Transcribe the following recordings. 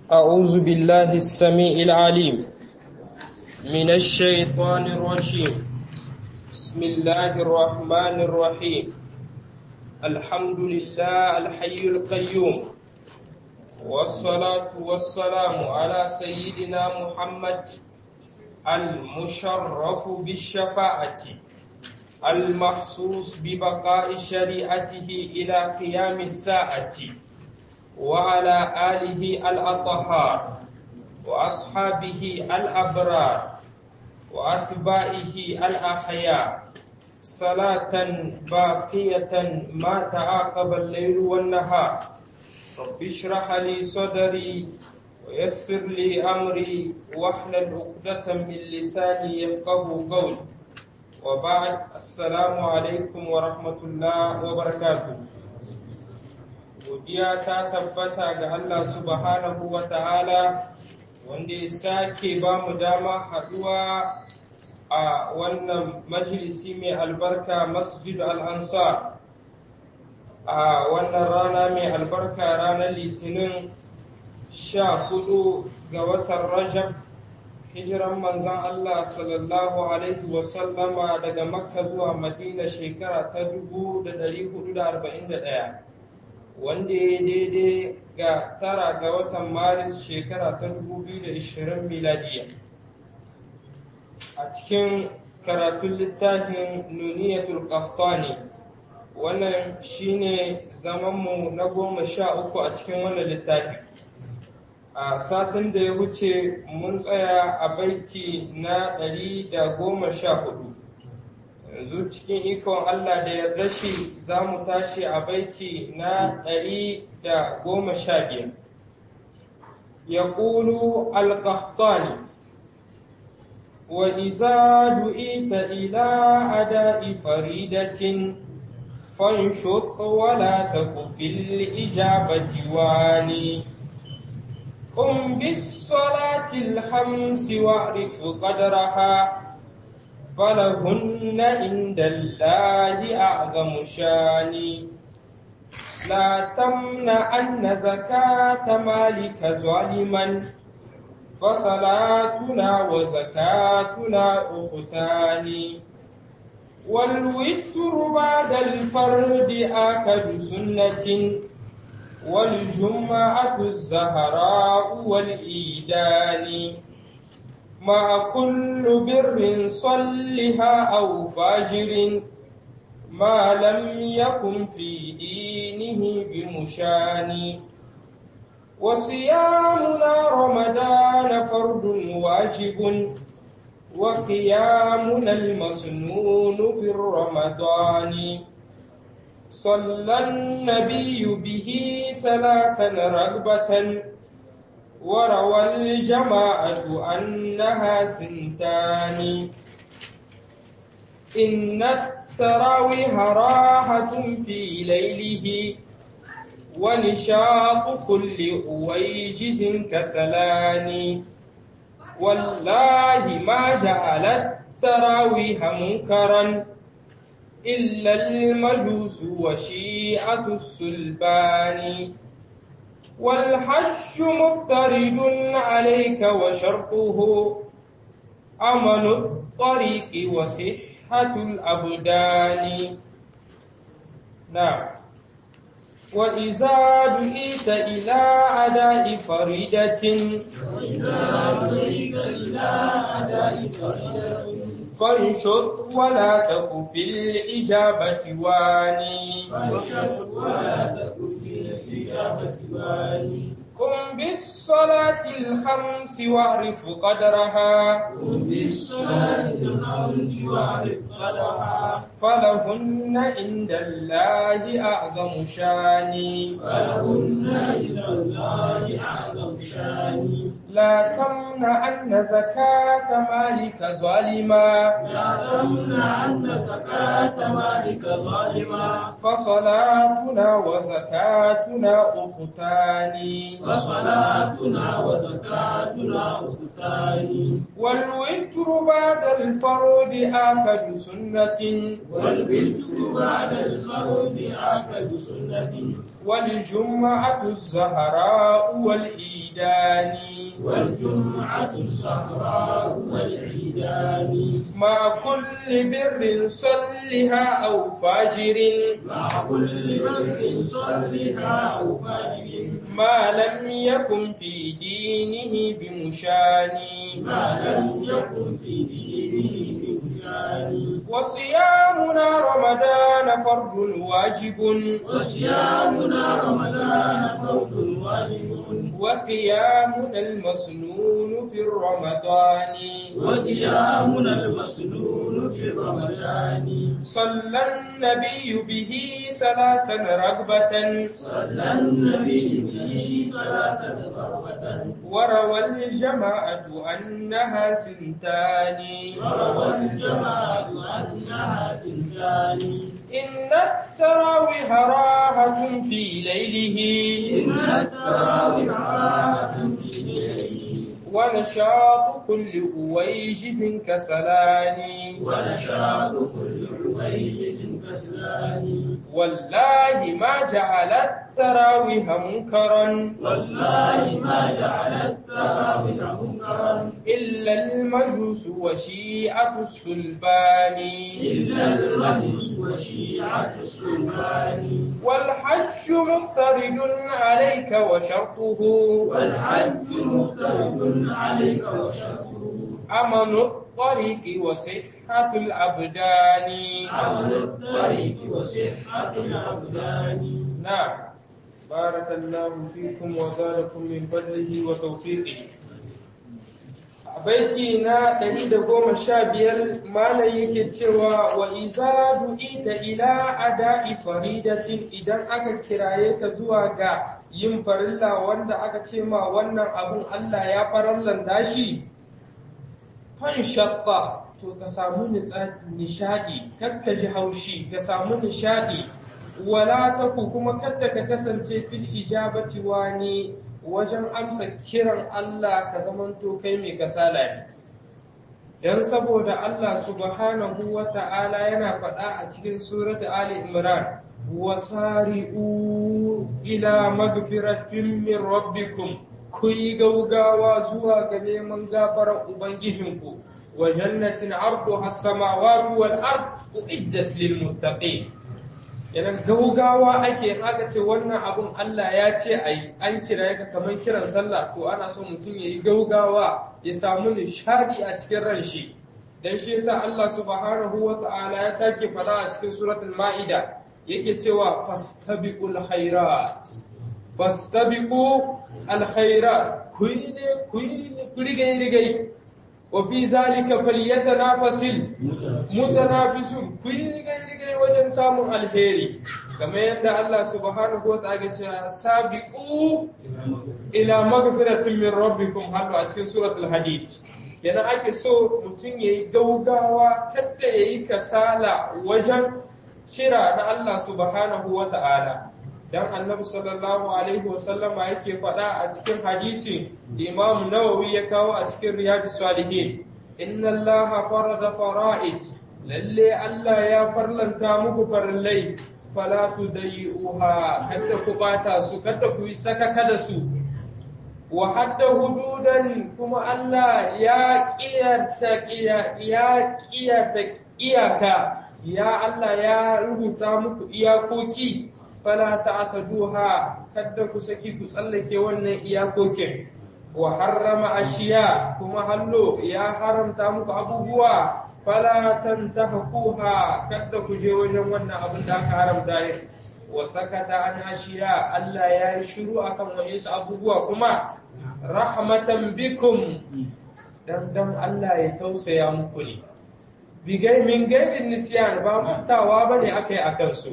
أعوذ بالله السميع العليم من الشيطان الرجيم بسم الله الرحمن الرحيم الحمد لله الحي القيوم والصلاة والسلام على سيدنا محمد المشرف بالشفاعة المحسوس ببقاء شريعته إلى قيام الساعة وعلى آله الأطهار وأصحابه الأبرار وأتباعه الأحياء صلاة باقية ما تعاقب الليل والنهار رب اشرح لي صدري ويسر لي أمري واحلل عقدة من لساني يفقه قولي وبعد السلام عليكم ورحمة الله وبركاته godiya ta tabbata ga Allah subhanahu wa ta'ala wanda ya sake ba mu dama haɗuwa a wannan majalisi mai albarka masjid al'ansar a wannan rana mai albarka ranar litinin sha hudu ga watan rajab hijiran manzan Allah sallallahu alaihi wasallama daga makka zuwa madina shekara ta 1441 wanda ya daidai ga tara ga watan maris shekara ta 2020 miladiya a cikin karatun littafin nuniyatul qahtani wannan shine zamanmu na goma sha uku a cikin wannan littafi a satin da ya wuce mun tsaya a baiti na ɗari da goma sha hudu yanzu cikin ikon Allah da yarda shi za mu tashi a baiti na ɗari da goma sha biyar. Ya ƙulu alƙahtani, wa iza du'ita ila ada'i faridatin fanshut wala taku fil ijabati wani. قم بالصلاة الخمس واعرف قدرها فلهن عند الله أعظم شان لا تمنعن زكاة مالك ظالما فصلاتنا وزكاتنا أختان والوتر بعد الفرد آكد سنة والجمعة الزهراء والإيدان مع كل بر صلها أو فاجر ما لم يكن في دينه بمشان وصيامنا رمضان فرد واجب وقيامنا المسنون في الرمضان صلى النبي به ثلاثا رغبة وروى الجماعة أنها سنتان إن التراويح راحة في ليله ونشاط كل أويجز كسلان والله ما جعل التراويح منكرا إلا المجوس وشيعة السلبان والحج مضطرد عليك وشرطه أمن الطريق وصحة الأبدان نعم وإذا دعيت إلى أداء فريدة فانشط ولا تك في الإجابة واني فانشط ولا تك في الإجابة واني قم بالصلاة الخمس واعرف قدرها قم بالصلاة الخمس واعرف قدرها فلهن عند الله أعظم شاني فلهن عند الله أعظم شاني لا تمنعن زكاة مالك ظالما لا تمنعن زكاة مالك ظالما فصلاتنا وزكاتنا أختان وصلاتنا وزكاتنا أختان الثاني والوتر بعد الفرد آكد سنة والبدء بعد الفرد آكد سنة والجمعة الزهراء والإيدان والجمعة الزهراء والعيدان مع كل بر صلها أو فاجر مع كل بر صلها أو فاجر ما لم يكن في دينه بمشان ما لم يكن في دينه بمشان وصيامنا رمضان فرض واجب وصيامنا رمضان فرض واجب وقيامنا المسنون في الرمضان وقيامنا المسنون في رمضان صلى النبي به ثلاثا رغبة صلى النبي به ثلاثة ضربة وروى الجماعة أنها سنتان وروى الجماعة أنها سنتان إن التراويح راحة في ليله إن التراويح راحة في ليله ونشاط كل أويجز كسلان ونشاط كل عويجز كسلان والله ما جعل التراويح منكرا والله ما جعل التراويح منكرا إلا المجوس وشيعة السلبان إلا المجوس وشيعة السلطان والحج مقترد عليك وشرطه والحج مفترض عليك وشرطه أمن الطريق وصحة الأبدان عمل الطريق وصحة الأبدان نعم بارك الله فيكم وزادكم من فضله وتوفيقه baiti na ɗari da goma sha biyar malam yake cewa wa iza ita ila ada'i faridatin idan aka kiraye ka zuwa ga yin farilla wanda aka ce ma wannan abun Allah ya farallanta shi fan shatta to ka samu nishaɗi kakka ji haushi ka samu nishaɗi wala taku kuma kadda ka kasance fil ijabati wani wajen amsa kiran Allah ka zamanto kai mai kasala ne dan saboda Allah subhanahu wa ta'ala yana faɗa a cikin surat Ali Imran wasari'u ila magfiratin min rabbikum ku yi gaugawa zuwa ga neman gafarar ubangijinku wa jannatin arduha as-samawati wal ard uiddat lil muttaqin yana gaugawa ake in aka ce wannan abun Allah ya ce a yi an kira ka kamar kiran sallah to ana so mutum ya yi gaugawa ya samu nishadi a cikin ran shi dan shi yasa Allah subhanahu wa ta'ala ya sake fada a cikin suratul ma'ida yake cewa fastabiqul khairat fastabiqu al khairat ku yi ne ku yi ne ku rigai rigai wa fi zalika falyatanafasil mutanafisun ku yi rigai-rigai wajen samun alheri kamar yadda Allah subhanahu wa ta'ala ce sabiqu ila magfiratin min rabbikum halu a cikin suratul hadid kenan ake so mutum yayi gaugawa kada yayi kasala wajen kira na Allah subhanahu wa ta'ala dan annabi sallallahu alaihi wasallama yake faɗa a cikin hadisi da imam nawawi ya kawo a cikin riyadus salihin inna allaha farada fara'id lalle Allah ya farlanta muku farillai fala tudayuha kada ku bata su kada ku yi sakaka da su wa hadda hududan kuma Allah ya kiyarta ya kiyarta iyaka ya Allah ya rubuta muku iyakoki fala ta'taduha kada ku saki ku tsallake wannan iyakokin wa harrama ashiya kuma hallo ya haramta muku abubuwa fala tantahuha kada ku je wajen wannan abin da aka haramta yin wa sakata an ashiya Allah ya yi shiru akan wa'insu abubuwa kuma rahmatan bikum dan dan Allah ya tausaya muku ne bigai min gairin nisyan ba mantawa bane akai akan su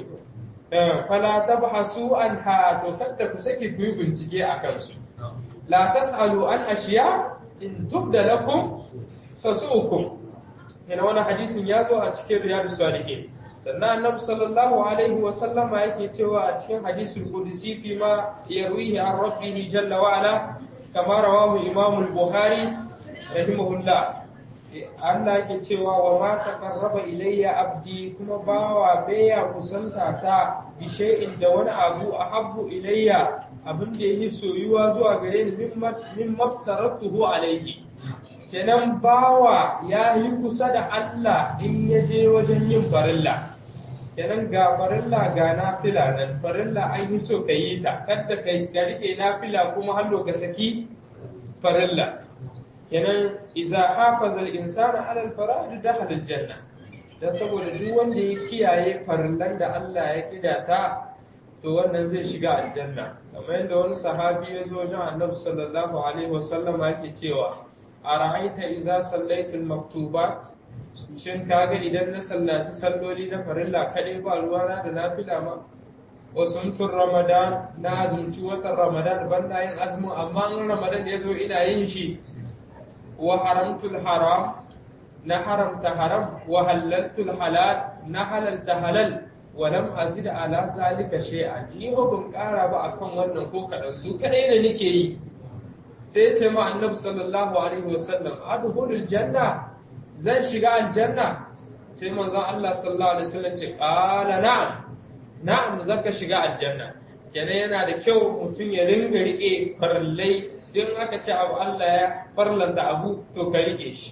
fala tabhasu anha to kada ku sake ku yi bincike akan su la tasalu an ashiya in tubda lakum tasukum yana wani hadisin ya zo a cikin riyadus salihin sannan annabi sallallahu alaihi wa sallama yake cewa a cikin hadisul qudsi fi ma yarwihi an rabbihi jalla wa ala kama rawahu imam al-bukhari rahimahullah Allah ke cewa wa ma taqarraba ilayya abdi kuma bawa baya kusanta ta bi shay'in da wani abu ahabbu ilayya abin da yake soyuwa zuwa gare ni min maftaratuhu alayhi kenan bawa ya yi kusa da Allah in ya je wajen yin farilla kenan ga farilla ga nafila nan farilla an yi so ka yi ta kada ka rike nafila kuma hallo ka saki farilla kenan iza hafaza al-insana ala al-fara'id dakhala al-janna dan saboda duk wanda ya kiyaye farillan da Allah ya kidata to wannan zai shiga aljanna kamar yadda wani sahabi ya zo wajen Annabi sallallahu alaihi wasallam yake cewa ara'aita iza sallaitul maktubat shin kaga idan na sallaci salloli na farilla kadai ba ruwana da nafila ma wasumtun ramadan na azumci watan ramadan ban na yin azumin amma in ramadan ya zo ina yin shi wa haramtul haram na haramta haram wa halaltul halal na halalta halal wa lam azid ala zalika shay'an ni ba ban kara ba akan wannan ko kadan su kadai ne nake yi sai ce ma annabi sallallahu alaihi wasallam adkhulul janna zan shiga aljanna sai manzon Allah sallallahu alaihi wasallam ce qala na'am na'am zaka shiga aljanna kenan yana da kyau mutum ya ringa rike farallai don aka ce abu Allah ya farlanta abu to ka rike shi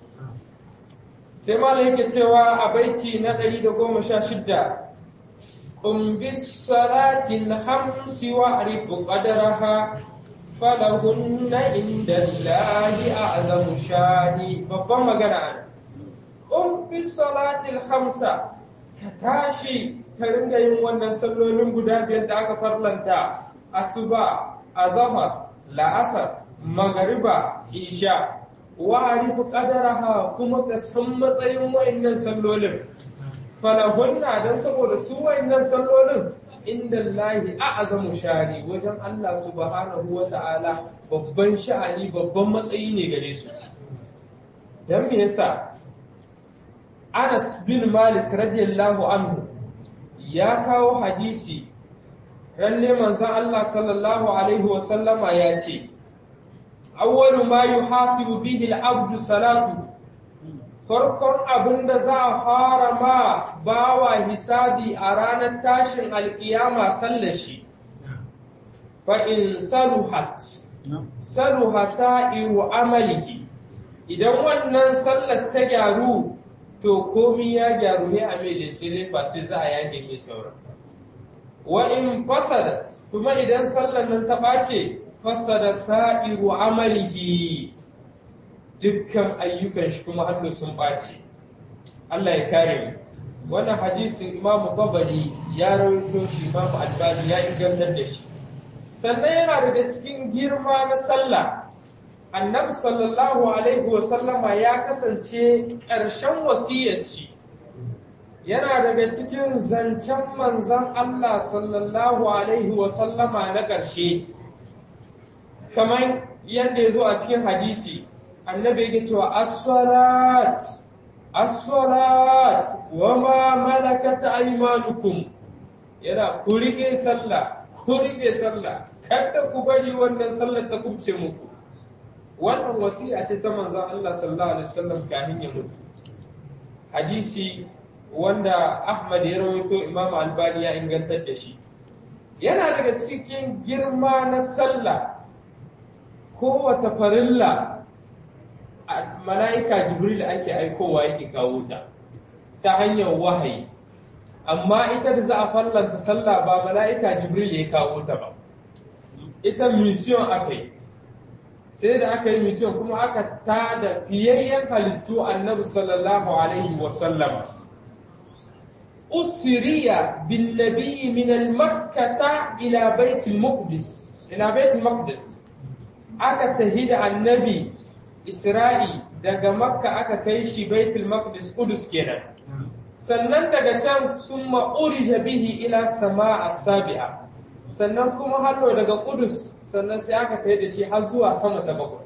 sai malam yake cewa a baiti na 116 qum bis salati al-khamsi wa'rifu qadraha falahunna inda Allahi a'zamu shani babban magana ana qum bis salati al-khamsa ka tashi ka ringa yin wannan sallolin guda biyar da aka farlanta asuba azhar la'asar magariba isha wa arifu qadaraha kuma ka san matsayin wa'annan sallolin falahunna dan saboda su wa'annan sallolin inda Allahi a'azamu shari wajen Allah subhanahu wa ta'ala babban sha'ani babban matsayi ne gare su dan me yasa Anas bin Malik radiyallahu anhu ya kawo hadisi ralle manzon Allah sallallahu alaihi wa sallama ya ce awwalu ma yuhasibu bihi al-abdu salatu farkon abin da za a fara ma bawa hisabi a ranar tashin alkiyama sallar shi fa in saluhat saluha sa'iru amalihi idan wannan sallar ta gyaru to komi ya gyaru ne a mai sai ba sai za a yage mai sauran wa in fasada kuma idan sallar nan ta ɓace fasada sa'iru amalihi dukkan ayyukan shi kuma hannu sun ɓace Allah ya kare mu wannan hadisin Imam Babari ya rawaito shi Imam Albani ya ingantar da shi sannan yana daga cikin girma na sallah annabi sallallahu alaihi wa sallama ya kasance ƙarshen wasiyar shi yana daga cikin zancen manzan Allah sallallahu alaihi wa sallama na ƙarshe kamar yadda ya zo a cikin hadisi annabi yake cewa as-salat as-salat wa ma malakat aymanukum yana ku rike sallah ku rike sallah kada ku bari wannan sallar ta kubce muku wannan wasiya ce ta manzon Allah sallallahu alaihi wasallam kafin ya mutu hadisi wanda Ahmad ya rawaito Imam Albani ya ingantar da shi yana daga cikin girma na sallah kowace farilla mala'ika jibril ake aikowa yake kawo ta ta hanyar wahayi amma ita da za a fallanta sallah ba mala'ika jibril ya kawo ta ba ita mission aka yi sai da aka yi mission kuma aka ta da fiyayyen halittu annabi sallallahu alaihi wasallam usiriya bin nabi min al-makkata ila baitul maqdis ila baitul maqdis aka tahida annabi Isra'i daga Makka aka kai shi Baitul Maqdis Qudus kenan. Sannan daga can sun ma'urija bihi ila sama a sabi'a. Sannan kuma hallo daga Qudus sannan sai aka kai da shi har zuwa sama ta bakwai.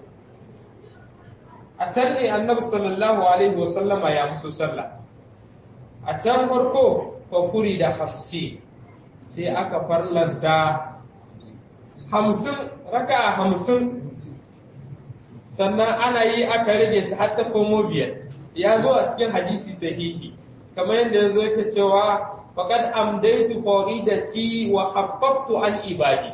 A can ne annabi sallallahu alaihi wa sallama ya musu sallah. A can farko fakuri da hamsin sai aka farlanta hamsin raka hamsin sannan ana yi aka rage ta har ta komo biyar ya zo a cikin hadisi sahihi kamar yadda ya zo yake cewa faqad amdaitu faridati wa habbtu an ibadi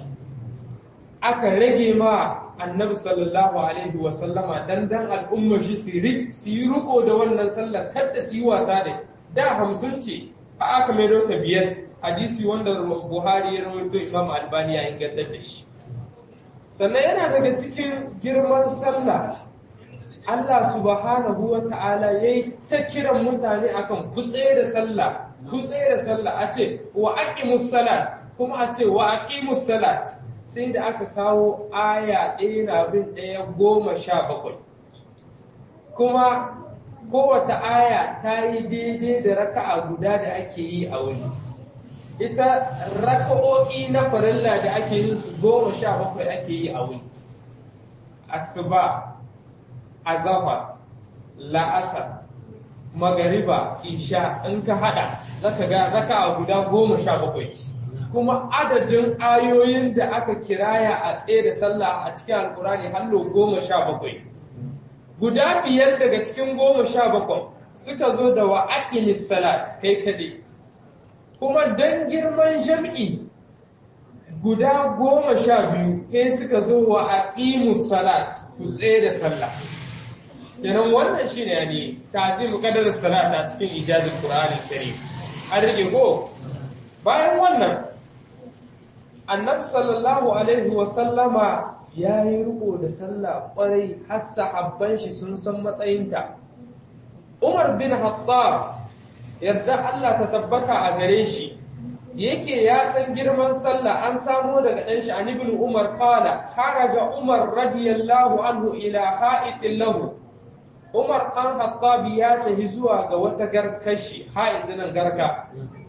aka rage ma annabi sallallahu alaihi wa sallama dan dan al'ummar shi su yi riko da wannan sallar kada su yi wasa da da hamsin ce a aka mai ta biyar hadisi wanda buhari ya rawaito imam albani ya inganta da shi sannan yana daga cikin girman sallah Allah subhanahu wa ta'ala ya yi ta kiran mutane akan kutse da sallah kutse da sallah a ce wa aqimus salat kuma a ce wa aqimus salat sai da aka kawo aya ɗaya na bin ɗaya goma sha bakwai kuma kowace aya ta yi daidai da raka'a guda da ake yi a wuni ita raka'o'i na farilla da ake yin su goma sha bakwai ake yi a wuni asuba azafa la'asar magariba isha in ka hada zaka ga raka'a guda goma sha bakwai ce kuma adadin ayoyin da aka kiraya a tsaye da sallah a cikin alkurani hallo goma sha bakwai guda biyar daga cikin goma sha bakwai suka zo da wa aqimis salat kai kaɗai kuma don girman jam'i guda goma sha biyu kai suka zo wa aqimus salat ku tsaye da sallah kenan wannan shine yani tazimu qadar salat a cikin ijazul qur'anil karim an rike go bayan wannan annabi sallallahu alaihi wa sallama ya yi riko da sallah kwarai har sahabban shi sun san matsayinta umar bin hattab yarda Allah ta tabbata a gare shi yake ya san girman sallah an samo daga ɗan shi an ibn umar qala kharaja umar radiyallahu anhu ila ha'itin lahu umar ɗan hattab ya tafi zuwa ga wata garkashi ha'id nan garka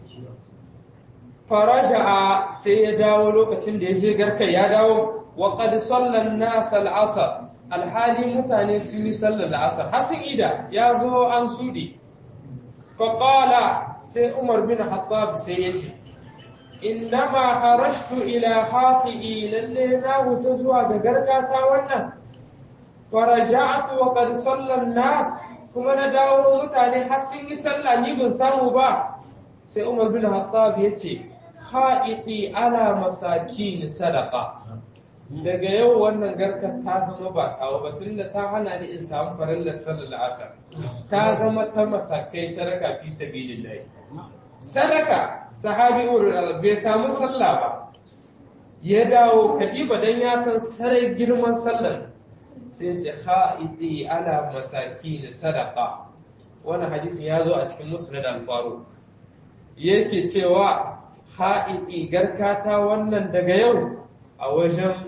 faraja'a sai ya dawo lokacin da ya je garka ya dawo wa qad sallan nas al-asr alhali mutane sun yi sallar al-asr hasin ida ya zo an sudi fa qala sai umar bin hattab sai ya ce innama harashtu ila haqi'i lalle na huta zuwa ga garkata wannan faraja'tu wa qad sallan nas kuma na dawo mutane har sun yi sallah ni ban samu ba sai umar bin hattab ya ce ha'iti ala masakin sadaka daga yau wannan garkar ta zama ba kawo ba tunda ta hana ni in samu farillar sallar asar ta zama ta masakai sadaka fi sabilillahi sadaka sahabi urul bai samu sallah ba ya dawo kadiba dan ya san sarai girman sallar sai ce ha'iti ala masakin sadaka wannan hadisin ya zo a cikin musnad al-faruq yake cewa ha'iti garkata wannan daga yau a wajen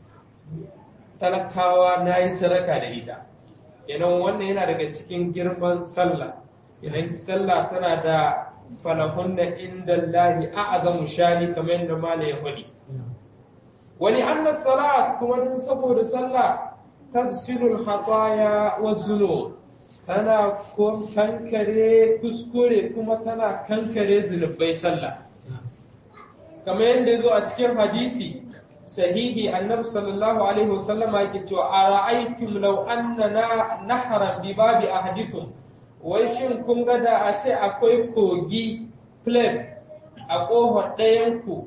talakawa na yi sadaka da ita idan wannan yana daga cikin girman sallah idan sallah tana da falahun da inda lahi a azamu shani kamar yadda mala ya faɗi wani annas salat kuma din saboda sallah tafsirul khataya wa zunub tana kankare kuskure kuma tana kankare zunubai sallah kamar yadda ya zo a cikin hadisi sahihi annabi sallallahu alaihi wasallama yake cewa a ra'aytum law annana nahran bi babi ahadikum wai shin kun ga da a ce akwai kogi flame a ƙofar ɗayanku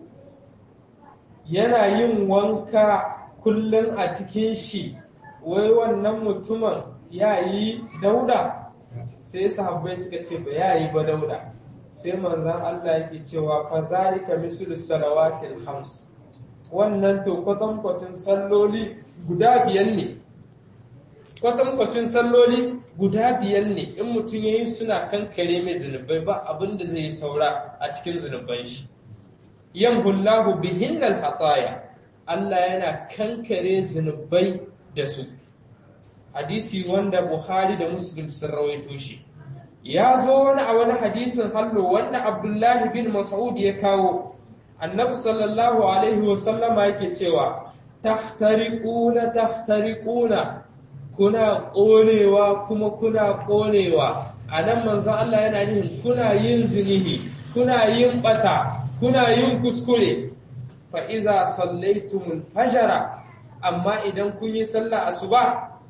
yana yin wanka kullum a cikin shi wai wannan mutumin ya yi dauda sai sahabbai suka ce ba ya yi ba dauda sai manzan Allah yake cewa fa zalika mislu salawatil khams wannan to kwatankwacin salloli guda biyar ne kwatankwacin salloli guda biyar ne in mutum ya yi suna kankare mai zunubai ba abin da zai yi saura a cikin zunuban shi yan hullahu bihinnal hataya Allah yana kankare zunubai da su hadisi wanda Buhari da Muslim sun rawaito shi ya zo wani a wani hadisin hallo wanda Abdullahi bin Mas'ud ya kawo annabi sallallahu alaihi wa sallama yake cewa tahtariquna tahtariquna kuna ƙonewa kuma kuna ƙonewa a nan manzon Allah yana nihin kuna yin zinihi kuna yin ɓata kuna yin kuskure fa iza sallaitumul fajara amma idan kun yi sallah asuba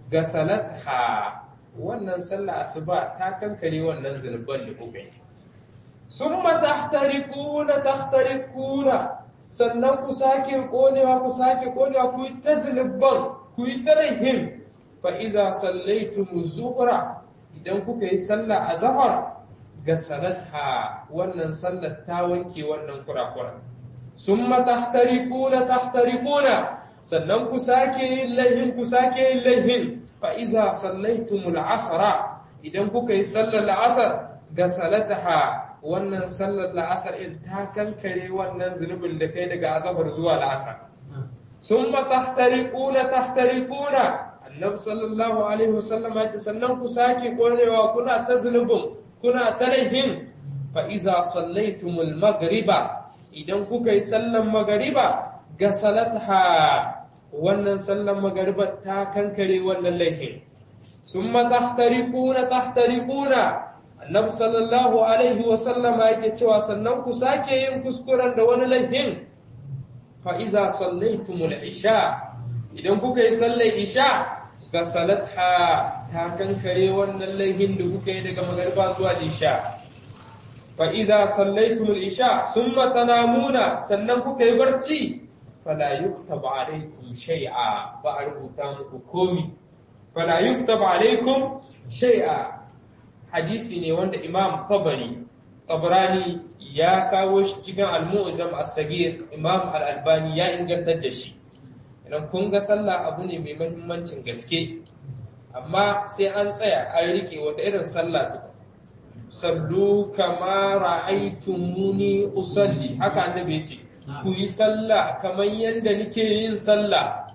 gasalatha wannan sallah asuba ta kankare wannan zunuban da kuka yi summa tahtarikuna tahtarikuna sannan ku sake konewa ku sake konewa ku yi ta zunuban ku yi ta rahin fa iza sallaitum zuhra idan kuka yi sallah a zahar gasalatha wannan sallar ta wanke wannan kurakura summa tahtarikuna tahtarikuna sannan ku sake yin laihin ku sake yin laihin fa iza sallaitumul asra idan kuka yi sallar la'asar gasalataha wannan sallar la'asar in ta kankare wannan zunubin da kai daga azabar zuwa la'asar summa tahtariquna tahtariquna annabi sallallahu alaihi wasallam ya ce sannan ku sake korewa kuna ta zunubin kuna ta laihin fa iza sallaitumul maghriba idan kuka yi sallar magariba gasalataha wannan sallan magariba ta kankare wannan laifin summa tahtariquna tahtariquna annabi sallallahu alaihi wa sallama yake cewa sannan ku sake yin kuskuren da wani laifin fa iza sallaitumul isha idan kuka yi sallar isha gasalatha ta kankare wannan laifin da kuka yi daga magariba zuwa isha fa iza sallaitumul isha summa tanamuna sannan kuka yi barci fala yuktab alaikum shay'a ba a rubuta muku komi fala yuktab alaikum shay'a hadisi ne wanda imam tabari tabrani ya kawo shi cikin al-mu'jam as-sagir imam al-albani ya ingantar da shi idan kun ga sallah abu ne mai muhimmancin gaske amma sai an tsaya an rike wata irin sallah tukun sallu kama ra'aytumuni usalli haka annabi ya ce ku yi sallah kamar yadda nike yin sallah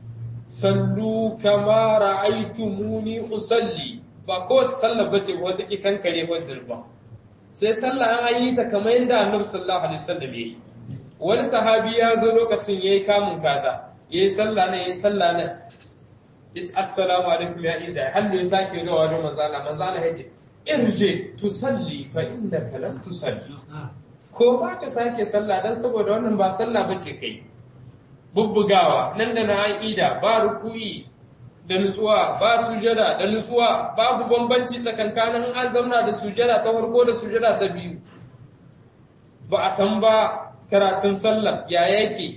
sallu kama ra'aytumuni usalli ba ko sallah bace wata ki kankare ko zurba sai sallah an yi ta kamar yadda annabi sallallahu alaihi wasallam yayi wani sahabi ya zo lokacin yayi kamun kaza yayi sallah ne yayi sallah ne yace assalamu alaikum ya inda hallo ya sake zuwa wajen manzo Allah manzo Allah yace irje tusalli fa innaka lam tusalli ko ba ka sake sallah dan saboda wannan ba sallah bace kai bubbugawa nan da na aqida ba ruku'i da nutsuwa ba sujada da nutsuwa babu bambanci tsakankanin an zamna da sujada ta farko da sujada ta biyu ba a san ba karatun sallah ya yake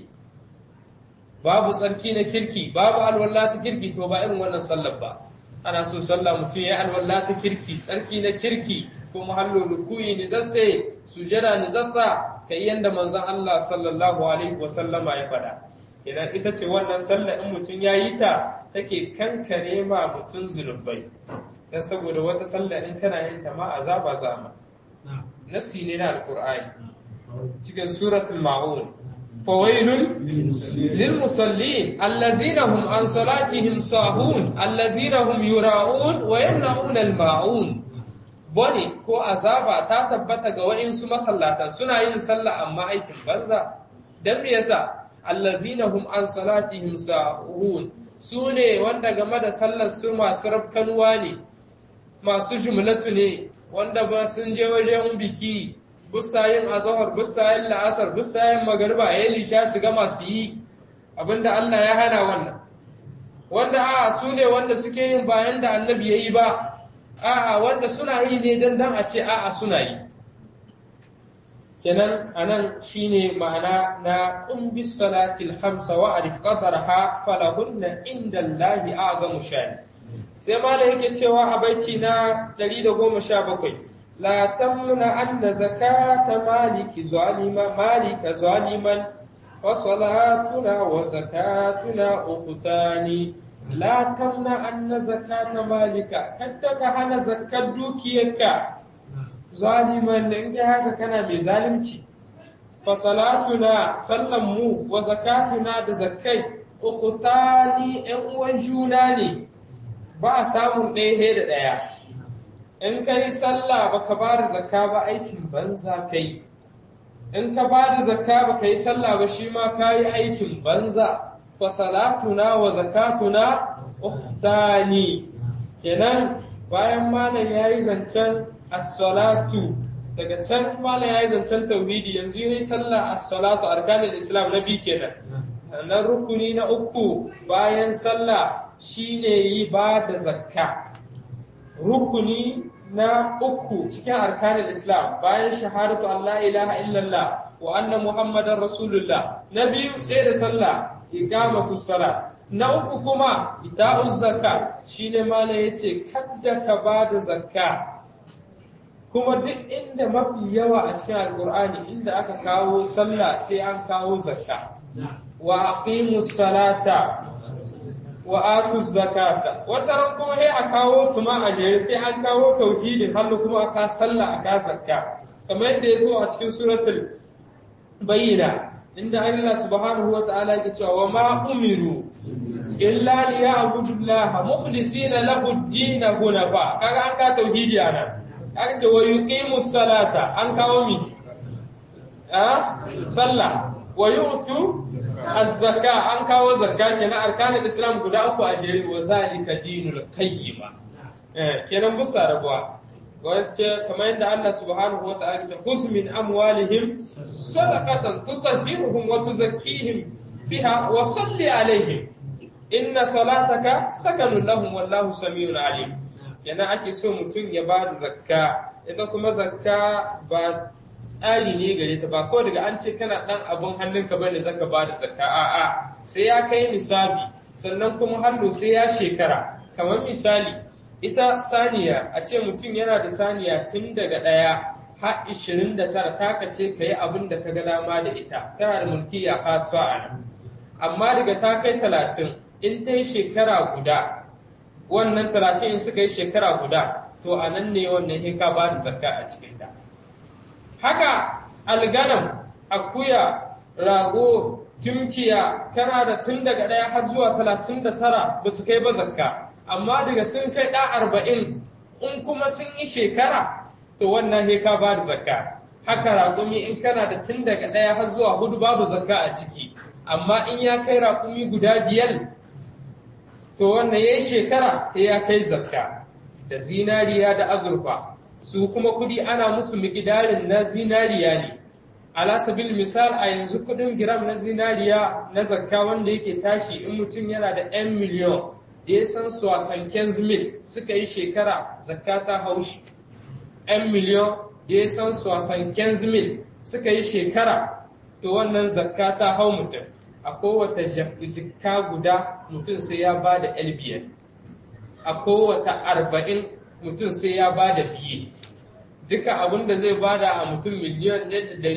babu tsarki na kirki babu alwala ta kirki to ba irin wannan sallar ba ana so sallah mutum ya alwala ta kirki tsarki na kirki ko mahallo ruku'i ni zatse sujada ni zatsa kai yanda manzon Allah sallallahu alaihi wa sallama ya faɗa idan ita ce wannan sallah in mutum ya yi ta take kankare ma mutum zunubai dan saboda wata sallah in kana yin ta ma azaba zama nasi ne na alqur'ani cikin suratul ma'un fawailun lil musallin allazina hum an salatihim sahun allazina hum yura'un wa yamna'un al ma'un bone ko azaba ta tabbata ga wa'insu masallatan suna yin sallah amma aikin banza dan me yasa allazina hum an salatihim sahun su ne wanda game da sallar su masu rafkanuwa ne masu jumlatu ne wanda ba sun je wajen biki busayin azahar busayin la'asar busayin magariba ya lisha shiga masu yi abinda Allah ya hana wannan wanda a su ne wanda suke yin bayan da annabi ya yi ba a'a wanda suna yi ne dan dan a ce a'a suna yi kenan anan shine ma'ana na qumbis salatil khamsa wa arif qadarha falahunna inda Allahi azamu shani sai malai yake cewa a baiti na 117 la tamna anna zakata maliki zalima malika zaliman wa salatuna wa zakatuna ukhtani la tamna anna zakata malika kadda ka hana zakkar dukiyarka zaliman da in kai haka kana mai zalunci fa salatuna sallan mu wa zakatuna da zakkai ukhtani ɗan uwan juna ne ba a samun ɗaya da ɗaya in kai sallah baka ba da zakka ba aikin banza kai in ka ba da zakka ba yi sallah ba shi ma ka yi aikin banza fa salatuna wa zakatuna ukhtani kenan bayan malam yayi zancen as-salatu daga can malam yayi zancen tauhidi yanzu yayi sallah as-salatu arkanul islam na bi kenan na rukuni na uku bayan sallah shine yi ba da zakka rukuni na uku cikin arkanin islam bayan shahadatu Allah ilaha illallah wa anna muhammadan rasulullah na biyu sai da sallah iqamatu sala na uku kuma ita'ul zakka shine malam yace kadda ka ba da zakka kuma duk inda mafi yawa a cikin alkur'ani inda aka kawo sallah sai an kawo zakka wa aqimus salata wa atu zakata wataran kuma sai a kawo su ma a jere sai an kawo tauhidi hannu kuma aka sallah aka zakka kamar yadda ya zo a cikin suratul bayyina inda Allah subhanahu wa ta'ala yake cewa wa ma umiru illa liya'budu Allah mukhlisina lahu ad-din hunafa kaga an ka tauhidi anan aka ce wa yuqimu salata an kawo mi a sallah wa yu'tu az-zaka an kawo zakka kenan arkanul islam guda uku a jere wa zalika dinul qayyima eh kenan busa rabuwa wacce kamar yadda Allah subhanahu wa ta'ala ya khuz min amwalihim sadaqatan tutahhiruhum wa tuzakkihim biha wa salli alaihim inna salataka sakanun lahum wallahu samiun alim kenan ake so mutum ya ba da zakka ita kuma zakka ba tsari ne gare ta ba kawai daga an ce kana dan abun hannunka bane zaka ba da zakka a'a sai ya kai nisabi sannan kuma hannu sai ya shekara kamar misali ita saniya a ce mutum yana da saniya tun daga ɗaya har ishirin da tara taka ce ka yi abin da ka ga dama da ita tana da mulki a kasuwa a nan amma daga ta kai talatin in ta yi shekara guda wannan talatin in suka yi shekara guda to a nan ne wannan hika ba da zakka a cikin ta haka alganam akuya rago tumkiya kana da tun daga ɗaya har zuwa talatin da tara ba su kai ba zakka amma daga sun kai ɗa arba'in in kuma sun yi shekara to wannan hika ba da zakka haka raƙumi in kana da tun daga ɗaya har zuwa hudu babu zakka a ciki amma in ya kai raƙumi guda biyar to wannan ya yi shekara ta ya kai zakka da zinariya da azurfa su kuma kudi ana musu mikidarin na zinariya ne ala sabil misal a yanzu kudin giram na zinariya na zakka wanda yake tashi in mutum yana da 'yan miliyon da ya san su wasan mil suka yi shekara zakka ta haushi 'yan miliyon da ya san su wasan mil suka yi shekara to wannan zakka ta hau mutum a kowace jikka guda mutum sai ya ba da biyar a kowace arba'in mutum sai ya ba da biye duka abin da zai bada a mutum miliyan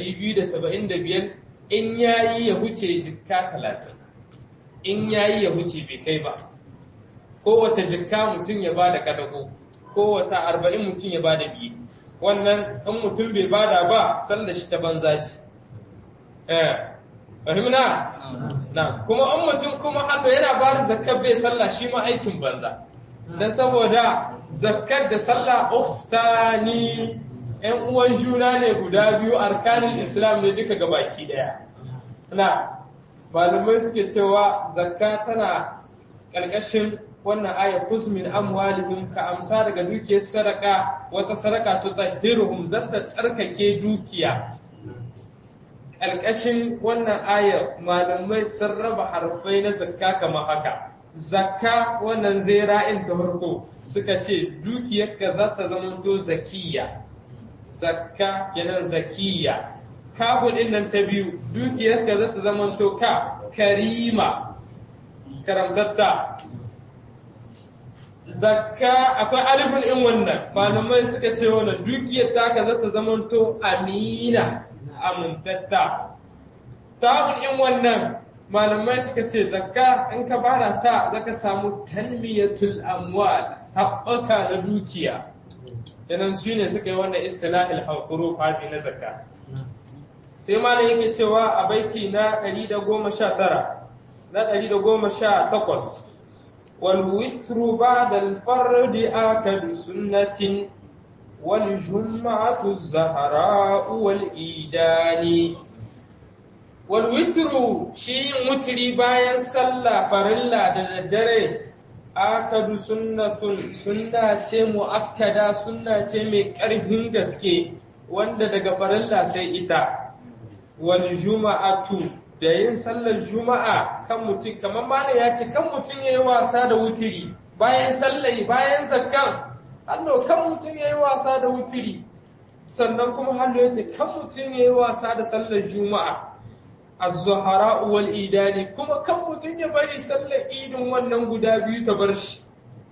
biyar in ya yi ya huce jikka talatin in ya yi ya huce bai kai ba kowace jikka mutum ya bada kadago kowace arba'in mutum ya bada biye wannan in mutum bai bada ba sallar shi ta banza ce fahimna na kuma in mutum kuma hannu yana ba da zakkar bai sallah shi ma aikin banza don saboda zakkar da sallah uhtani yan uwan juna ne guda biyu arkanin islam ne duka gabaki daya na malamai suke cewa zakka tana ƙarƙashin wannan aya min amwalihim ka amsa daga dukiyar sadaka wata sadaka ta tahiruhum zata tsarkake dukiya ƙarƙashin wannan ayar malamai sun raba harfai na zakka kamar haka zakka wannan zai ra'in ta farko suka ce dukiyarka za ta zamanto zakiya zakka kenan zakiya kabul din nan ta biyu dukiyarka za ta zamanto ka karima karamtatta zakka akwai alifin in wannan malamai suka ce wannan dukiyar taka za ta zamanto amina amintatta ta'un in wannan malamai suka ce zakka in ka bada ta zaka samu tanmiyatul amwal haɓaka na dukiya yanan su ne suka yi wannan istilahil huruf hazi na zakka sai malam yake cewa a baiti na 119 na 118 والوتر بعد الفرد آكد سنة والجمعة الزهراء والإيدان والوتر شيء متري باين صلى فرلا ددره آكد سنة سنة مؤكدة سنة mai ƙarfin gaske wanda daga farilla sai ita wal juma'atu da yin sallar juma'a kan mutum kamar mana ya ce kan mutum ya yi wasa da wutiri bayan sallai bayan zakkan hallo kan mutum ya yi wasa da wutiri sannan kuma hallo ya ce kan mutum ya yi wasa da sallar juma'a az-zuhara wal idani kuma kan mutum ya bari sallar idin wannan guda biyu ta bar shi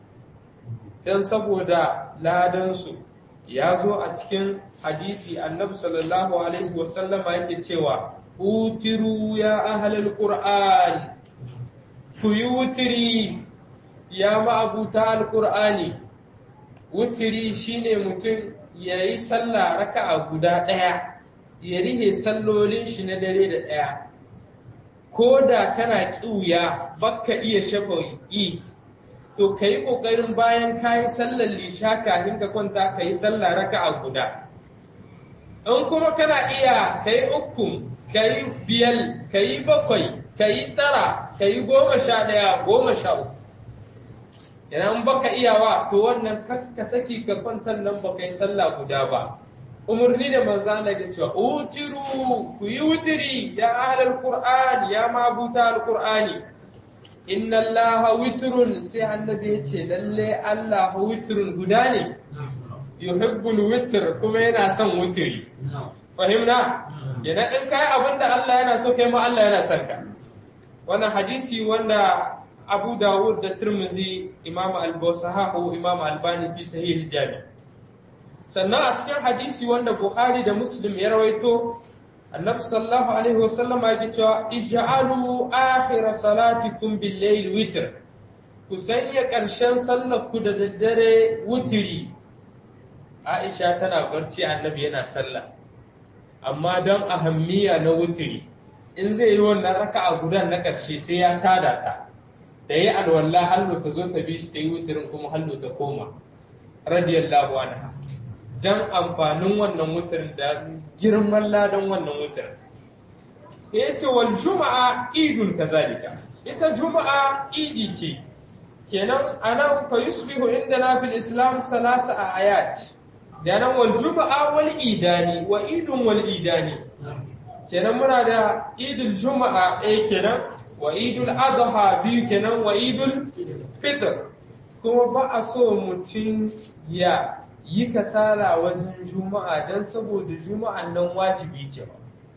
dan saboda ladan su ya zo a cikin hadisi annabi sallallahu alaihi wasallama yake cewa utiru ya ahlal qur'an ku yi wutiri ya ma'abuta alqur'ani wutiri shine mutum yayi sallah raka'a guda ɗaya ya rihe sallolin shi na dare da ɗaya ko da kana ƙiuya baka iya shafa'i to ka yi ƙoƙarin bayan ka yi sallar lisha kafin ka kwanta ka yi sallah raka'a guda in kuma kana iya ka yi uku ka yi biyar ka yi bakwai ka yi tara ka yi goma sha ɗaya goma sha uku idan baka iyawa to wannan ka saki ka kwantar nan baka yi sallah guda ba umarni da manzo Allah ya cewa utiru ku yi wutiri ya ahlul qur'an ya mabuta alqur'ani inna allaha witrun sai annabi ya ce lalle Allah witrun guda ne yuhibbul witr kuma yana son wutiri fahimna yana in kai abinda Allah yana so kai ma Allah yana son ka wannan hadisi wanda Abu Dawud da Tirmidhi Imam Al-Basahahu Imam Albani fi Sahih Jami sannan a cikin hadisi wanda Bukhari da Muslim ya rawaito Annabi sallallahu alaihi wasallam ya ce cewa ij'alu akhir salatikum bil layl witr ku sanya ƙarshen sallar ku da daddare wutiri Aisha tana barci Annabi yana sallah amma don ahammiya na wutiri in zai yi wannan raka'a gudan na ƙarshe sai ya tada ta da yi alwallah hallo ta zo ta bi shi ta yi wutirin kuma hallo ta koma radiyallahu anha dan amfanin wannan wutirin da girman ladan wannan wutirin ya ce wal juma'a idun kazalika ita juma'a idi ce kenan anan fa yusbihu indana fil islam salasa ayat kenan wal juma'a wal idani wa idun wal idani kenan muna da idul juma'a ɗaya kenan wa idul adha biyu kenan wa idul fitr kuma ba a so mutum ya yi kasala wajen juma'a don saboda juma'an nan wajibi ce ba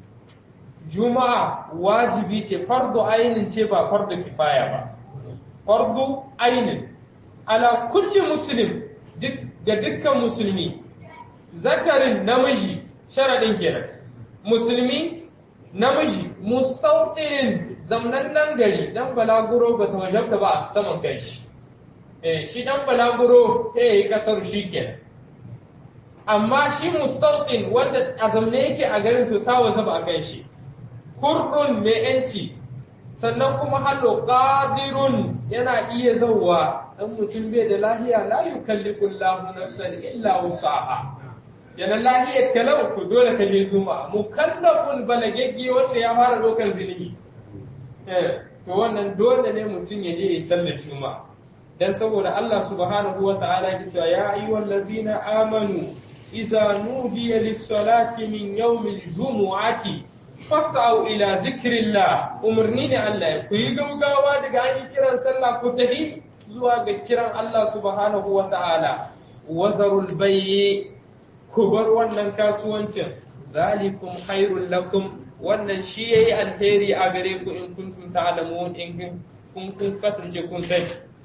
juma'a wajibi ce fardu ainin ce ba fardu kifaya ba fardu ainin ala kulli muslim ga dukkan musulmi zakarin namiji sharaɗin kenan musulmi namiji mustautin zamnannen gari dan balaguro ba ta wajabta ba a saman kai shi eh shi dan balaguro ya yi kasar shi kenan amma shi mustautin wanda a zamne yake a garin to ta waza ba a kai shi hurrun mai yanci sannan kuma hallo qadirun yana iya zauwa dan mutum bai da lahiya la yukallifu Allahu nafsan illa wusaha yana lahiyar kalau ku dole ka je zuma mukallafun balagegge wanda ya fara dokan zinihi eh to wannan dole ne mutum ya je ya sallar juma'a dan saboda Allah subhanahu wa ta'ala ya ce ya ayyuhal ladzina amanu idza nudiya lis-salati min yawmil jumu'ati fas'au ila zikrillah umarni ne Allah ku yi gaugawa daga an yi kiran sallah ku tafi zuwa ga kiran Allah subhanahu wa ta'ala wazarul bayyi ku bar wannan kasuwancin zalikum khairul lakum wannan shi yayi alheri a gare ku in kuntum ta'lamun in kun kun kasance kun sani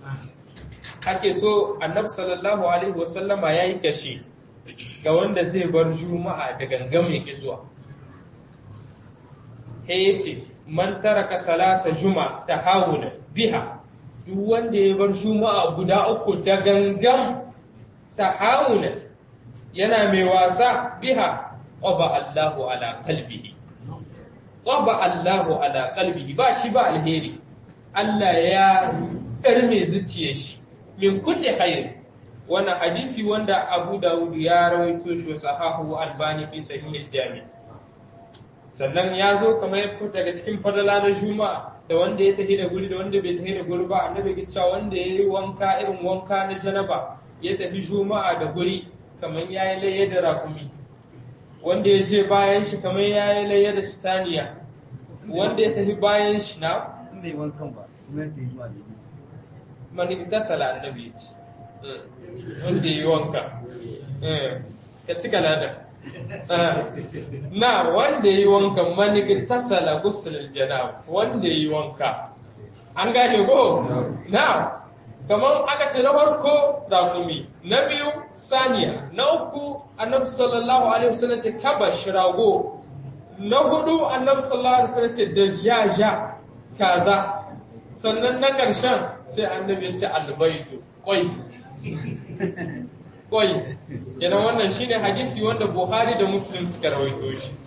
ake so annabi sallallahu alaihi wasallama yayi kashi ga wanda zai bar juma'a da gangam ya zuwa he yace man taraka salasa juma tahawuna biha duk wanda ya bar juma'a guda uku da gangam tahawuna yana mai wasa biha ƙwaba Allahu ala kalbihi ƙwaba Allahu ala kalbihi ba shi ba alheri Allah ya ƙarme zuciyar shi min kulle khair wannan hadisi wanda Abu Dawud ya rawaito shi sahahu Albani fi sahih jami sannan ya zo kamar ya fita daga cikin fadala na Juma'a da wanda ya tafi da guri da wanda bai tafi da guri ba annabi ya cewa wanda ya yi wanka irin wanka na janaba ya tafi Juma'a da guri kamar ya yi layya da rakumi wanda ya ce bayan shi kamar ya yi layya da saniya wanda ya tafi bayan shi na in bai wankan ba kuma ya tafi zuwa da mani ta sala annabi ya ce wanda ya yi wanka Eh, ka ci galada na wanda ya yi wanka mani ta sala gusul janab wanda ya yi wanka an gane ko na kamar aka ce na farko rakumi na biyu saniya na uku annabi sallallahu alaihi wasallam ce kabash rago na hudu annabi sallallahu alaihi wasallam ce da jaja kaza sannan na ƙarshen sai annabi ya ce albaidu kwai kwai kenan wannan shine hadisi wanda buhari da muslim suka rawaito shi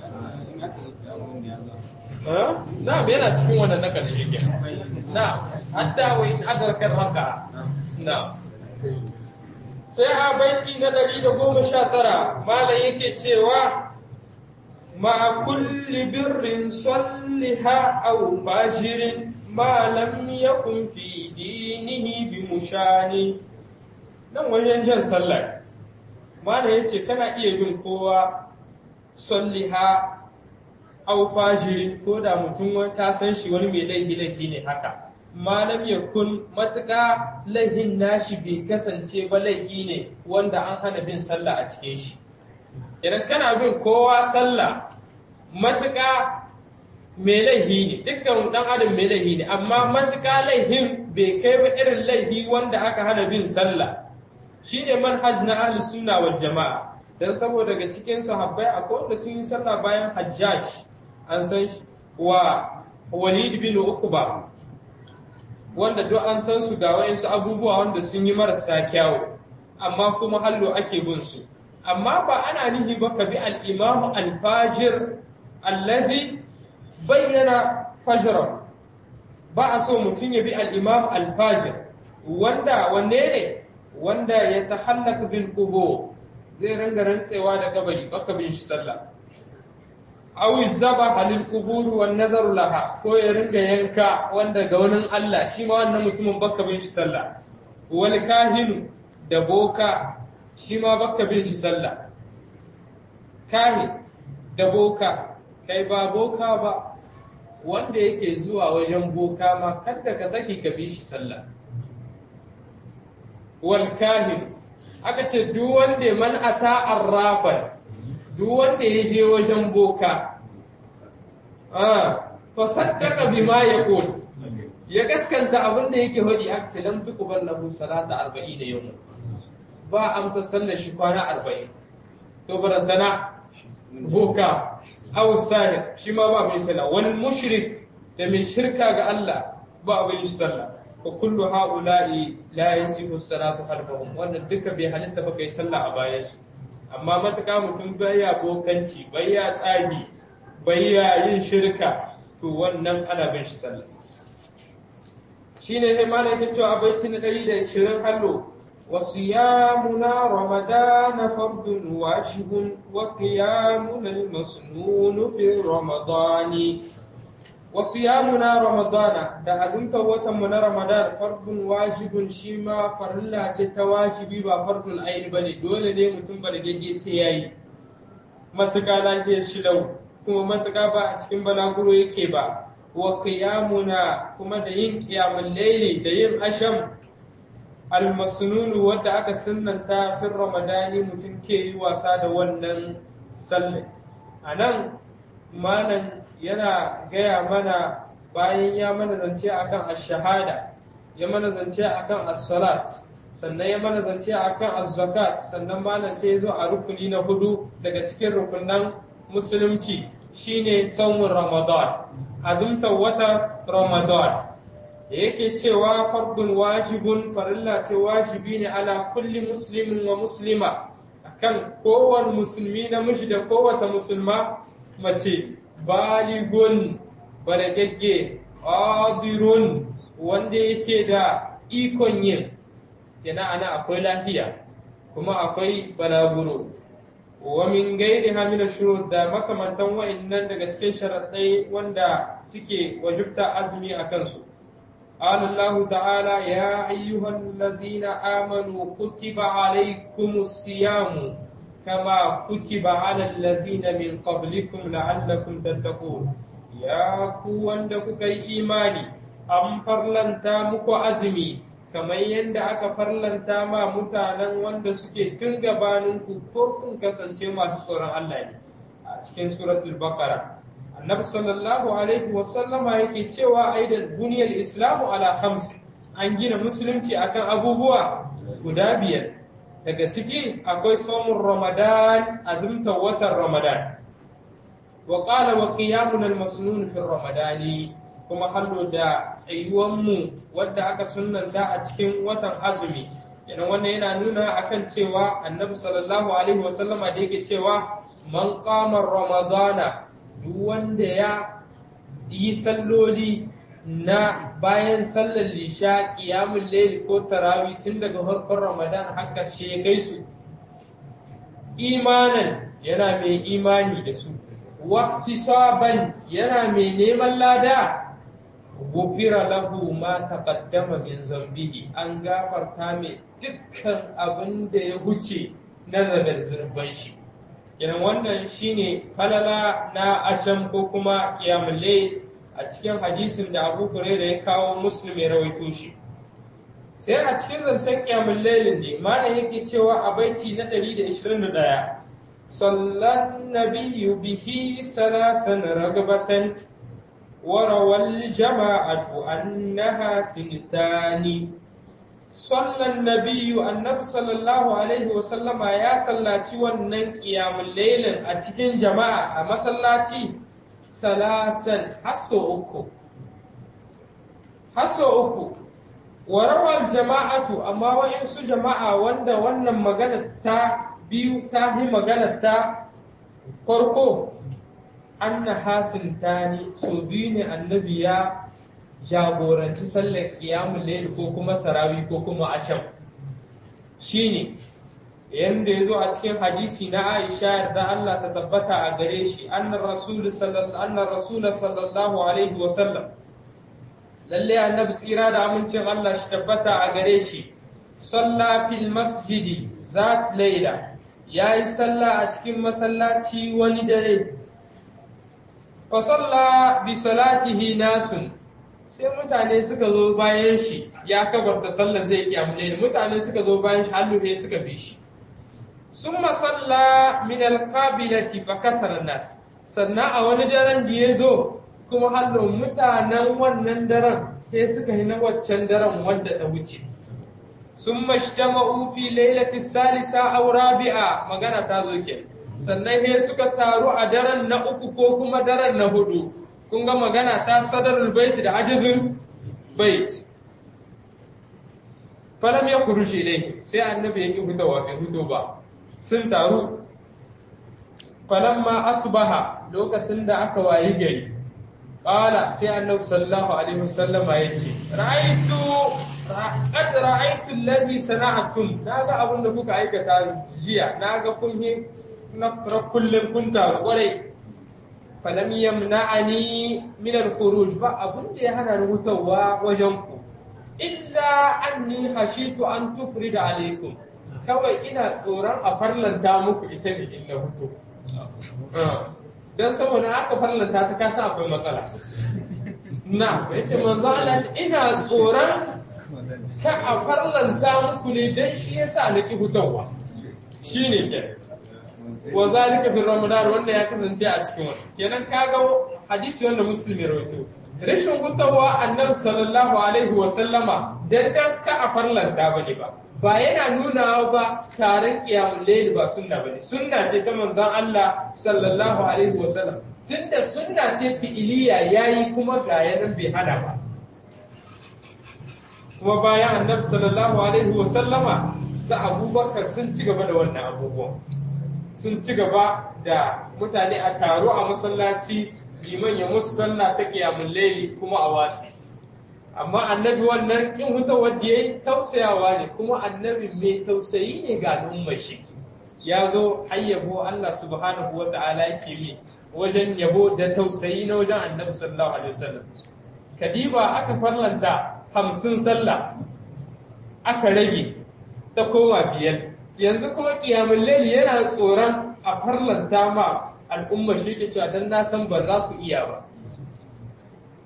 Ha? na yana cikin wannan na ƙarshe ke na hatta wa in adarkar haka na sai a baiti na ɗari da goma sha tara malam yake cewa ma kulli birrin salliha aw fajirin ma lam yakun fi dinihi bi mushani nan wajen jan sallar malam yace kana iya bin kowa salliha aw fajirin ko da mutum wani ta san shi wani mai laifi laifi ne haka malam ya kun matuƙa laihin nashi bai kasance ba laifi ne wanda an hana bin sallah a cikin shi idan kana bin kowa sallah matuƙa mai laifi ne dukkan ɗan adam mai laifi ne amma matuƙa laihin bai kai ba irin laifi wanda aka hana bin sallah shine manhaj na ahli sunna wal jama'a dan saboda daga cikin sahabbai akwai wanda sun yi sallah bayan hajjaj an san shi wa walid bin uqba wanda duk an san su ga wayansu abubuwa wanda sun yi marasa kyawu amma kuma hallo ake bin su amma ba ana nihi ba ka bi al-imamu al-fajir allazi bayyana fajran ba a so mutum ya bi al-imamu al-fajir wanda wanne ne wanda ya tahallaka bil qubur zai ranga rantsewa da kabari baka bin shi sallah aw zaba halil qubur wan nazar laha ko ya ringa yanka wanda ga wani Allah shi ma wannan mutumin baka bin shi sallah wal kahinu da boka shi ma baka bin shi sallah kahin da boka kai ba boka ba wanda yake zuwa wajen boka ma kada ka saki ka bi shi sallah wal kahin aka ce duk wanda man ata arrafan duk wanda ya je wajen boka fa saddaka bima yaqul ya gaskanta abin da yake hodi aka ce lam tuqbal lahu salata 40 yawm ba amsa sallar shi kwana 40 to barantana boka aw sahir shi ma ba mai sallah wal mushrik da mai shirka ga Allah ba abin sallah fa kullu haula'i la yasifu salatu khalfahum wannan duka bai halitta ba kai sallah a bayan su amma matuƙa mutum baya bokanci baya tsagi baya yin shirka to wannan ana bin shi sallah shine sai malai yake cewa a baiti na 120 hallo وصيامنا رمضان فرض واجب وقيامنا المسنون في رمضان وصيامنا رمضان da azumta watan mu na Ramadan fardun wajibun shi ma farilla ce ta wajibi ba fardul aini bane dole ne mutum ba da gage sai yayi matuƙa lafiyar shi lau kuma matuƙa ba a cikin balaguro yake ba wa qiyamuna kuma da yin qiyamul layli da yin asham almasnunu wadda aka sunnanta fin ramadani mutum ke yi wasa da wannan sallah a nan malam yana gaya mana bayan ya mana zance akan ash-shahada ya mana zance akan as-salat sannan ya mana zance akan az-zakat sannan malam sai ya zo a rukuni na hudu daga cikin rukunan musulunci shine saumin ramadan azumtar wata ramadan da yake cewa fardun wajibun farilla ce wajibi ne ala kulli muslimin wa muslima akan kowane musulmi namiji da kowace musulma mace baligun balagagge qadirun wanda yake da ikon yin yana ana akwai lafiya kuma akwai balaguro wa min gairi hamina shurut da makamantan wa'annan daga cikin sharaɗai wanda suke wajibta azumi a kansu قال الله تعالى يا أيها الذين آمنوا كتب عليكم الصيام كما كتب على الذين من قبلكم لعلكم تتقون ya ku wanda kuka yi imani an farlanta muku azumi kamar yadda aka farlanta ma mutanen wanda suke tun gabaninku ko kun kasance masu tsoron Allah ne a cikin suratul baqara annabi sallallahu alaihi wasallama yake cewa aidan buniyar islamu ala hamsi an gina musulunci akan abubuwa guda biyar daga ciki akwai somun ramadan azumta watan ramadan wa qala wa qiyamun al-masnun fi ramadani kuma hallo da tsayuwan mu wanda aka sunnanta a cikin watan azumi idan wannan yana nuna akan cewa annabi sallallahu alaihi wasallama da yake cewa man qama ramadana duk wanda ya yi salloli na bayan sallar lisha ƙiyamun laili ko tarawi tun daga farkon ramadan har ƙarshe ya kai su imanan yana mai imani da su waqtisaban yana mai neman lada gufira lahu ma taqaddama min zambihi an gafarta mai dukkan abin da ya huce na zagar zurban shi kenan wannan shine falala na asham ko kuma qiyamul layl a cikin hadisin da Abu Hurairah ya kawo Muslim ya rawaito shi sai a cikin zancen qiyamul layl ne malam yake cewa a baiti na 121 sallan nabiyyu bihi salasan ragabatan وروى الجماعة أنها سنتان صلى النبي النبي صلى الله عليه وسلم يا صلاتي wannan qiyamul lailin a cikin jama'a a masallaci salasan hasso uku hasso uku warawal jama'atu amma wa'insu jama'a wanda wannan magana ta biyu ta yi magana ta farko anna hasintani so biyu ne annabi ya jagoranci sallar qiyamul layl ko kuma tarawih ko kuma asham shine yanda yazo a cikin hadisi na Aisha yarda Allah ta tabbata a gare shi annar rasul sallallahu annar rasul sallallahu alaihi wa sallam lalle annabi tsira da amincin Allah shi tabbata a gare shi salla fil masjidi zat layla yayi sallah a cikin masallaci wani dare fa salla bi salatihi nasun sai mutane suka zo bayan shi ya kabarta sallar zai kiyamule mutane suka zo bayan shi halluhe suka bi shi summa salla min alqabilati fa kasara nas sannan a wani daren da ya zo kuma hallo mutanen wannan daren sai suka yi na waccan daren wanda ta wuce sun mashtama'u fi lailati salisa aw rabi'a magana ta zo ke sannan sai suka taru a daren na uku ko kuma daren na hudu kun ga magana ta sadarul bait da ajizul bait falam ya khuruji ilayhi sai annabi ya ki fitowa bai fito ba sun taru falamma asbaha lokacin da aka wayi gari qala sai annabi sallallahu alaihi wasallama yace ra'aytu qad ra'aytu allazi sana'tum naga abin da kuka aikata jiya naga kun yi na kullum kun taru kwarai falam yamna'ani min al-khuruj ba abin da ya hana ni hutawa wajen ku illa anni khashitu an tufrida alaikum kawai ina tsoron a farlanta muku ita ne in na hutu don saboda aka farlanta ta kasa akwai matsala na ya ce manzo Allah ce ina tsoron ka a farlanta muku ne don shi yasa na ki hutawa shi ne ke wa zalika fi ramadan wanda ya kasance a cikin wani kenan kaga hadisi wanda musulmi rawaito rashin hutawa annabi sallallahu alaihi wa sallama dan ka a farlanta bane ba ba yana nuna ba taron kiyamun laili ba sunna ba ne sunna ce ta manzan Allah sallallahu alaihi wasallam tunda sunna ce fi'iliya yayi kuma ga yanan bai hana ba kuma bayan annabi sallallahu alaihi wasallama sa abubakar sun ci gaba da wannan abubuwan sun ci gaba da mutane a taro a masallaci liman ya musu sallah ta kiyamun laili kuma a watsi amma annabi wannan kin huta wanda yayi tausayawa ne kuma annabi mai tausayi ne ga al'ummar shi ya zo hayyabo Allah subhanahu wa ta'ala yake mi wajen yabo da tausayi na wajen annabi sallallahu alaihi wasallam kadiba aka farlanta hamsin sallah aka rage ta koma biyar yanzu kuma kiyamul layli yana tsoron a farlanta ma al'ummar shi ke cewa dan na san ba za ku iya ba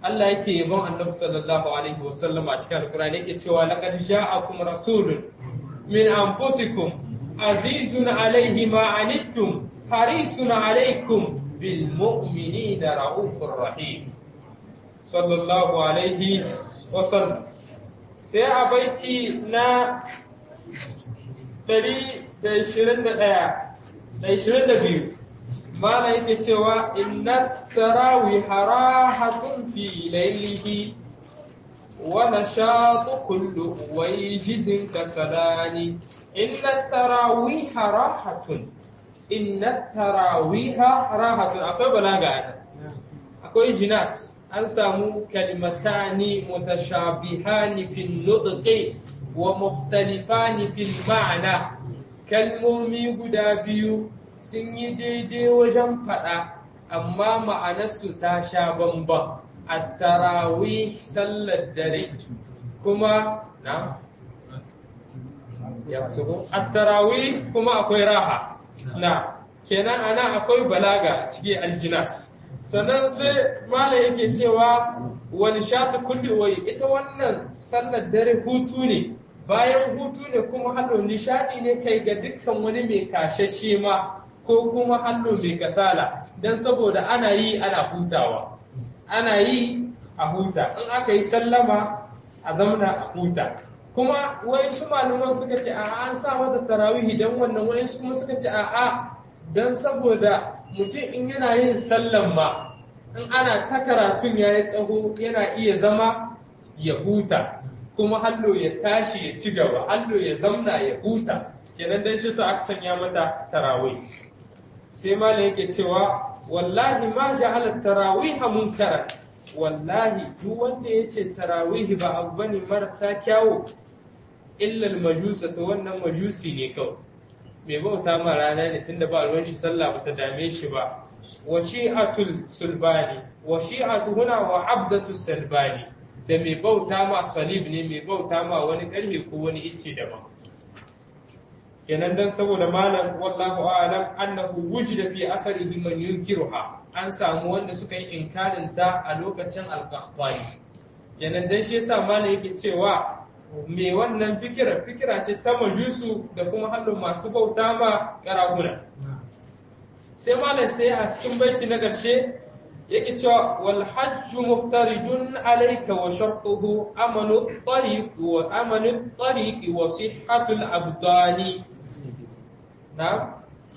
Allah yake yabon Annabi sallallahu alaihi wasallam a cikin Alƙur'ani yake cewa laqad ja'akum rasulun min anfusikum azizun alaihi ma anittum harisun alaikum bil mu'minina raufur rahim sallallahu alaihi wasallam sai a baiti na 121 mala yake cewa inna tarawih harahatun fi laylihi wa nashatu kullu wayjizin kasalani inna tarawih harahatun inna tarawih harahatun akwai balaga ana akwai jinas an samu kalimatani mutashabihani fil nutqi wa mukhtalifani fil ma'na kalmomi guda biyu sun yi daidai wajen faɗa amma ma'anarsu ta sha bamban a tarawih sallar dare kuma na a tarawih kuma akwai raha na kenan ana akwai balaga cikin aljinas sannan sai mala yake cewa wani shafi kulli wai ita wannan sallar dare hutu ne bayan hutu ne kuma hallo nishadi ne kai ga dukkan wani mai kashashe ma ko kuma hallo mai kasala don saboda ana yi ana hutawa ana yi a huta in aka yi sallama a zamana a huta kuma wayansu malaman suka ce a an sa mata tarawihi don wannan wayansu kuma suka ce a a don saboda mutum in yana yin sallan ma in ana ta karatun ya yi tsaho yana iya zama ya huta kuma hallo ya tashi ya ci gaba hallo ya zamna ya huta kenan dan shi sa aka sanya mata tarawih sai malam yake cewa wallahi ma ja'ala tarawih munkara wallahi duk wanda yace tarawih ba abu bane marasa kyawu illa majusa to wannan majusi ne kawai mai bauta ma rana ne tunda ba ruwan shi sallah bata dame shi ba wa shi'atul sulbani wa shi'atu huna wa abdatu salbani da mai bauta ma salib ne mai bauta ma wani karfe ko wani icce daban kenan dan saboda malam wallahu a'lam annahu wujida fi asarihi man yunkiruha an samu wanda suka yi inkarin ta a lokacin al-qahtani kenan dan shi yasa malam yake cewa me wannan fikira fikira ce ta majusu da kuma hannun masu bauta ma karaguna sai malam sai a cikin baiti na ƙarshe yake cewa wal hajju muftaridun alayka wa shartuhu amanu tariq wa amanu tariq wa sihhatul abdani na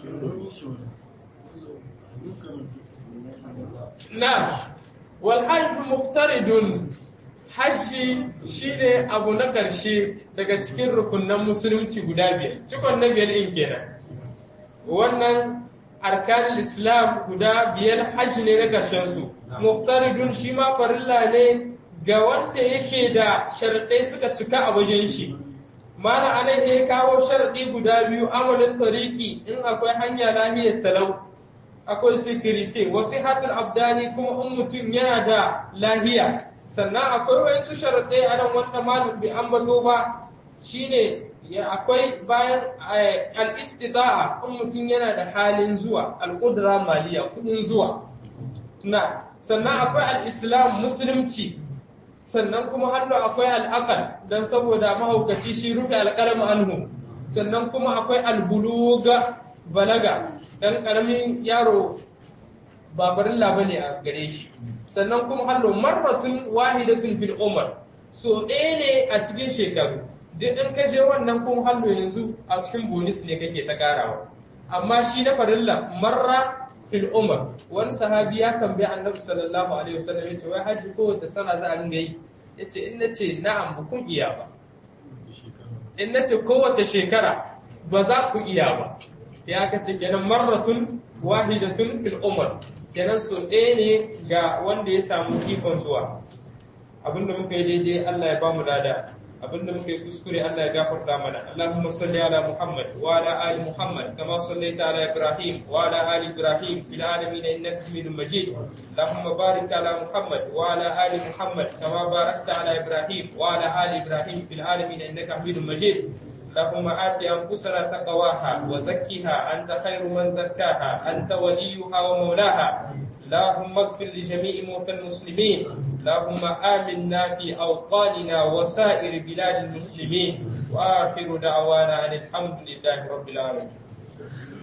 na wal hajju muftaridun hajji shine abu na ƙarshe daga cikin rukunan musulunci guda biyar cikon na biyar in kenan wannan arkanul islam guda biyar hajji ne na ƙarshen su muftaridun shi ma farilla ne ga wanda yake da sharaɗai suka cika a wajen shi mana anan ya kawo sharaɗi guda biyu amalin tariki in akwai hanya lahiyar talau akwai sikirite wasu hatul abdani kuma in mutum yana da lahiya sannan akwai wasu sharaɗai a nan wanda malam bai ambato ba shine ya akwai bayan al-istida'a in mutum yana da halin zuwa al-qudra maliya kudin zuwa na sannan akwai al-islam musulunci sannan kuma hannu akwai al-aqal dan saboda mahaukaci shi rufe al-qalam anhu sannan kuma akwai al-buluga balaga dan karamin yaro ba barilla bane a gare shi sannan kuma hallo marratun wahidatun fil umar so ɗaya ne a cikin shekaru duk in ka je wannan kun hallo yanzu a cikin bonus ne kake ta karawa amma shi na farilla marra fil umar wani sahabi ya tambayi annabi sallallahu alaihi wasallam yace wai haji ko wata sana za a ringa yi yace in nace na'am ba kun iya ba in nace kowace shekara ba za ku iya ba ya kace kenan marratun wahidatun fil umar kenan so ɗaya ne ga wanda ya samu ikon zuwa abinda muka yi daidai Allah ya bamu lada abinda muka yi kuskure Allah ya gafarta mana Allahumma salli ala Muhammad wa ala ali Muhammad kama sallaita ala Ibrahim wa ala ali Ibrahim fil alamin innaka Hamidum Majid Allahumma barik ala Muhammad wa ala ali Muhammad kama barakta ala Ibrahim wa ala ali Ibrahim fil alamin innaka Hamidum Majid اللهم آت أنفسنا تقواها وزكها أنت خير من زكاها أنت وليها ومولاها اللهم اغفر لجميع موتى المسلمين اللهم آمنا في أوطاننا وسائر بلاد المسلمين وآخر دعوانا أن الحمد لله رب العالمين